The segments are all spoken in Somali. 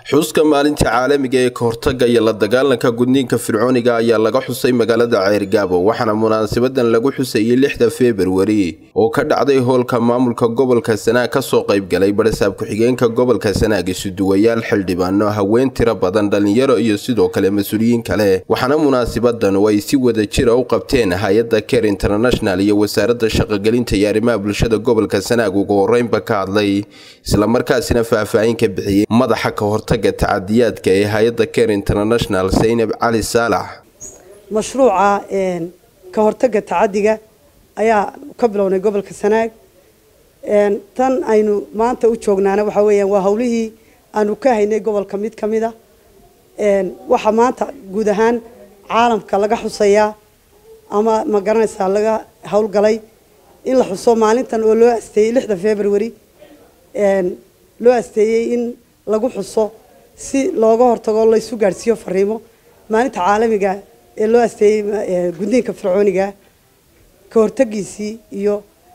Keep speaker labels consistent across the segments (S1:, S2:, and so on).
S1: xuska maalinta caalamiga ee kahortaga iyo la dagaalanka gudniinka fircooniga ayaa laga xusay magaalada ceyrgaabo waxaana munaasabadan lagu xusayay lixda februari oo ka dhacday hoolka maamulka gobolka sanaag kasoo qaybgalay barasaab ku-xigeenka gobolka sanaag isuduwayaal xildhibaano haween tiro badan dhalinyaro iyo sidoo kale mas-uuliyiin kale waxaana munaasabadan oo ay si wada jira u qabteen hay-adda ker international iyo wasaaradda shaqogelinta iyo arrimaha bulshada gobolka sanaag ugu horeynba ka hadlay islamarkaasina faahfaahin ka bixiyey madaxa ka hortaga tacadiyaadka ee hay-adda ker international saynab cali saalax
S2: mashruuca ka hortaga tacadiga ayaa ka bilownay gobolka sanaag tan aynu maanta u joognaana waxaa weeyaan waa hawlihii aanu ka haynay gobolka mid ka mid a waxaa maanta guud ahaan caalamka laga xusayaa ama ma garanaysaa laga howlgalay in la xuso maalintan oo loo asteeyey lixda february loo asteeyey in lagu xuso si looga hortago laysu gaadhsiiyo fariimo maalinta caalamiga ee loo asteeyey gudniinka fircooniga ka hortagiisii iyo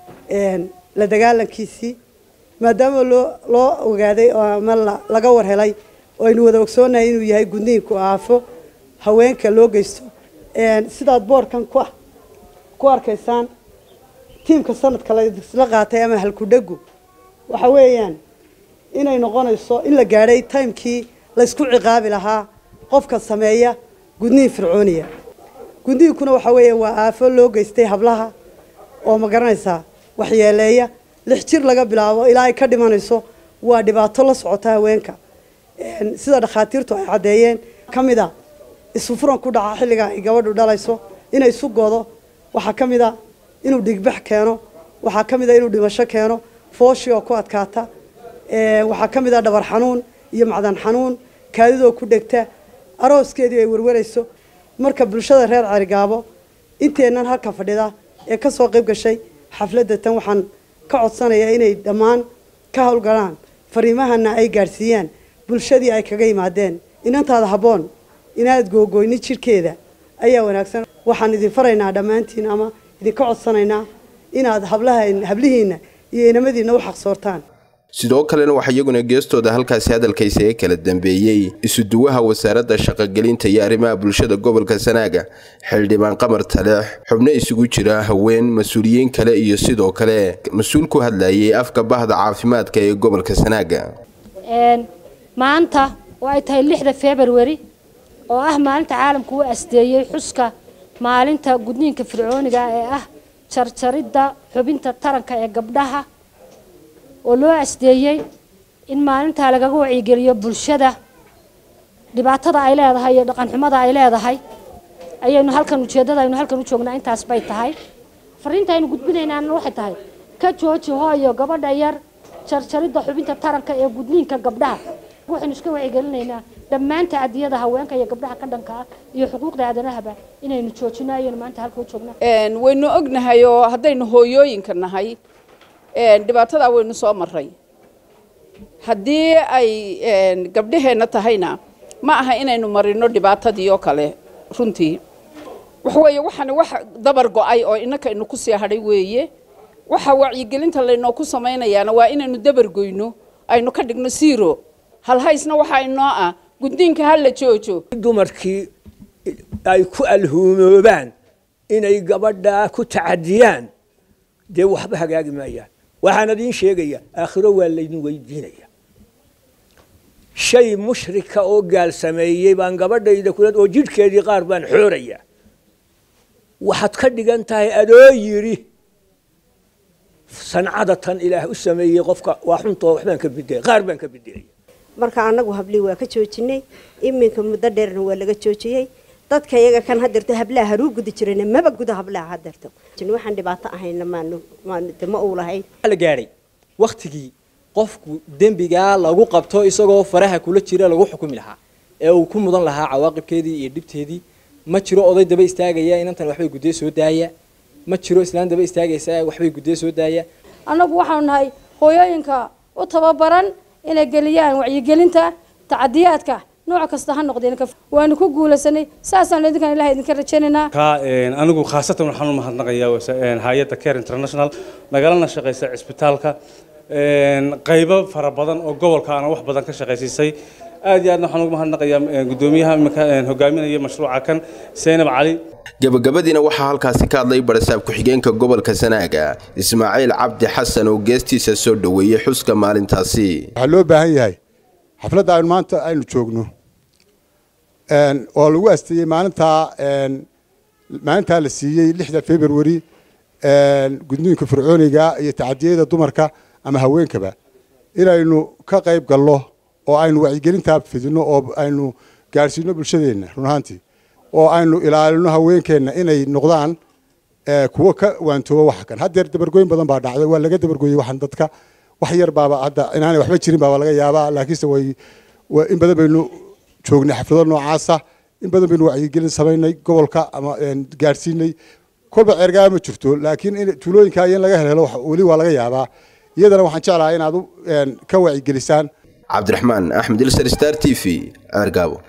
S2: la dagaalankiisii maadaama loo loo ogaaday ama laga warhelay oo aynu wada ogsoonahay inuu yahay gudniinku aafo haweenka loo geysto sidaad boorkan ku ku arkaysaan tiimka sanadka laisla qaatay ama halkudhagu waxa weeyaan inay noqonayso in la gaadhay timekii laysku ciqaabi lahaa qofka sameeya gudniin fircooniya gudniinkuna waxa weeya waa aafo loo geystay hablaha oo ma garanaysaa waxyeeleeya lix jir laga bilaabo ilaa ay ka dhimanayso waa dhibaato la socota haweenka sida dhakhaatiirtu ay caddeeyeen ka mid a isufuran ku dhaca xilliga ay gabadhu dhalayso inay isu godo waxaa ka mid a inuu dhigbax keeno waxaa ka mid a inuu dhimasho keeno fooshi oo ku adkaata waxaa ka mid a dhabar xanuun iyo macdan xanuun kaadidoo ku dhegta arooskeedii ay warwarayso marka bulshada reer carigaabo inteennan halka fadhida ee kasoo qayb gashay xafladda tan waxaan ka codsanayaa inay dhammaan ka howlgalaan fariimahana ay gaadhsiiyaan bulshadii ay kaga yimaadeen inantaada habboon inaad googoyni jirhkeeda ayaa wanaagsan waxaan idin faraynaa dhammaantiin ama idinka codsanaynaa inaad hablaha hablihiinna iyo inamadiinna u xaqsoortaan
S1: sidoo kalena waxaa iyaguna geestooda halkaasi hadalkaysa ee kala dambeeyey isuduwaha wasaaradda shaqogelinta iyo arrimaha bulshada gobolka sanaaga xildhibaan qamar taleex xubno isugu jira haween mas-uuliyiin kale iyo sidoo kale mas-uul ku hadlayay afka bahda caafimaadka ee gobolka sanaaga
S3: maanta oo ay tahay lixda februari oo ah maalinta caalamku u asteeyey xuska maalinta gudniinka fircooniga ee ah jarjaridda xubinta taranka ee gabdhaha oo loo asdeeyey in maalintaa lagaga wacyigeliyo bulshada dhibaatada ay leedahay iyo dhaqanxumada ay leedahay ayaynu halkan ujeeddada aynu halkan u joognaa intaas bay tahay fariinta aynu gudbinaynaana waxay tahay ka jooji hooyo gabadha yar jarjaridda xubinta taranka ee gudniinka gabdhaha waxaynu iska wacyigelinaynaa dhammaan tacadiyada haweenka iyo gabdhaha ka dhanka ah iyo xuquuqda aadanahaba inaynu joojino ayaynu maanta halka u joognaa
S4: waynu ognahay oo haddaynu hooyooyinka nahay dhibaatadaa waynu soo maray haddii ay gabdhaheenna tahayna ma aha inaynu marino dhibaatadii oo kale runtii waxaweeye waxaana wax dabar go-ay oo innaka inu ku sii hadhay weeye waxa wacyigelinta laynooku samaynayaana waa inaynu dabar goyno aynu ka dhigno siiro halhaysna waxaa inoo ah guddiinka ha la joojo
S5: dumarkii ay ku alhuumoobaan inay gabadhaa ku tacadiyaan dee waxba hagaagi maayaan waxaan idiin sheegaya aakhiro waa laydin weydiinaya shay mushrika oo gaal sameeyey baan gabadhayda kula oo jidhkeedii qaar baan xooraya waxaad ka dhigan tahay adoo yidhi sancada tan ilaah u sameeyey qofka waa xuntoo waxbaan ka bidelay qaar baan ka bedelaya
S6: marka annagu hablii waa ka joojinay iminka muddo dheerna waa laga joojiyey dadka iyaga kan hadeerto hablaha haruu gudi jirayna maba guda hablaha hadeerto waxaan dhibaato ahayna maanu ma uu lahayn
S7: la gaadhay waktigii qofku dembigaa lagu qabto isagoo faraha kula jira lagu xukumi lahaa ee uu ku mudan lahaa cawaaqibkeedii iyo dhibteedii ma jiro oday daba istaagaya inantan waxbay guddee soo daaya ma jiro islaan daba istaagaysa waxbay guddee soo daaya
S8: annagu waxaanu nahay hooyooyinka u tababaran inay geliyaan wacyigelinta tacadiyaadka nooc kasta ha noqdeen waanu ku guulaysanay saasaan idinkan ilahay idinka rajaynaynaa
S9: ka anigu khaasatan waxaan u mahadnaqayaa hay-adda care international nagalana shaqaysa cisbitaalka qaybo fara badan oo gobolka ana wax badan ka shaqaysiisay aad iyo aadna waxaan ugu mahadnaqayaa guddoomiyaha iminka hogaaminaya mashruuca kan seynab cali
S1: gabagabadiina waxaa halkaasi ka hadlay barasaab ku-xigeenka gobolka sanaaga ismaaciil cabdi xasan oo geestiisa soo dhoweeyey xuska maalintaasi
S10: waxaa loo baahan yahay xafladda aynu maanta aynu joogno oo lagu asteeyey maalintaa maalintaa la siiyey lixda february gudniinka fircooniga iyo tacadiyada dumarka ama haweenkaba inaynu ka qayb galno oo aynu wacyigelintaa fidino oo aynu gaadhsiino bulshadeenna run ahaantii oo aynu ilaalino haweenkeenna inay noqdaan kuwo ka waantooba waxa kan haddeer dabargooyin badan baa dhacday waa laga dabargooyey waxaan dadka wax yar baaba hadda inaanay waxba jirin baaba laga yaabaa laakiinse way in badan baynu joognay xaflado noocaasa in badan baynu wacyigelin samaynay gobolka ama gaadhsiinay kolba ceergaa ma jirto laakiin in tuulooyinka in laga helhelo weli waa laga yaabaa iyadana waxaan jeclahay inaad ka wacyigelisaan
S1: cabdiraxmaan axmed ilsar star t v ceergaabo